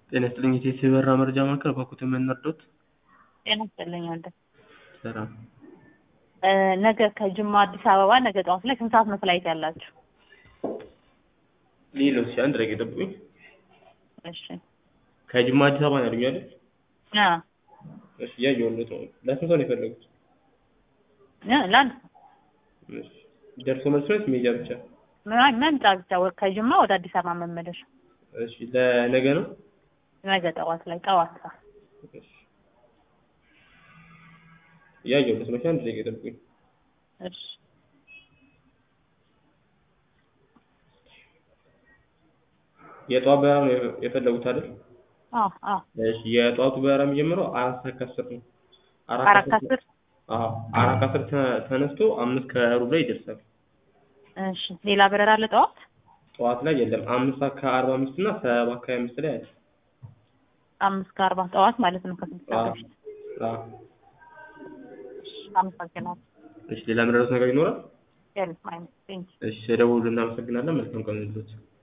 ጤና ይስጥልኝ የቴሌ በራ መረጃ ማዕከል በኩት የምንረዱት ጤና ይስጥልኝ ወንድም። ሰላም እ ነገ ከጅማ አዲስ አበባ ነገ ጠዋት ላይ ስንት ሰዓት ነው ፍላይት ያላችሁ? ሌሎች አንድ ረግ ጠብቁኝ እሺ ከጅማ አዲስ አበባ ነው ያሉኝ አይደል አ እሺ እያየሁለት ነው ለስንት ሰው ነው የፈለጉት እ ለአንድ እሺ ደርሶ መልስ ነው ሜጃ ብቻ ምን መምጫ ብቻ ወ- ከጅማ ወደ አዲስ አበባ መመለሻ እሺ ለነገ ነው ነገ ጠዋት ላይ ጠዋት ሰዓት እሺ እያየሁለት ነው እሺ አንድ ረግ ጠብቁኝ እሺ የጠዋት በረራ ነው የፈ- የፈለጉት አይደል አዎ አዎ እሺ የጠዋቱ በረራ የሚጀምረው አራት ሰዓት ከአስር ነው አራት ከአስር አዎ አራት ከአስር ተ- ተነስቶ አምስት ከሩብ ላይ ይደርሳል እሺ ሌላ በረራ አለ ጠዋት ጠዋት ላይ የለም አምስት ሰዓት ከአርባ አምስት እና ሰባት ከሀያ አምስት ላይ አለ አምስት ከአርባ ጠዋት ማለት ነው ከስድስት ሰዓት አዎ በፊት አዎ እሺ አመሰግናለሁ እሺ ሌላ የምንረዱት ነገር ይኖራል የለም አይመስለኝም እሺ የደወሉ እናመሰግናለን መልካም ቀን ይሁንልዎት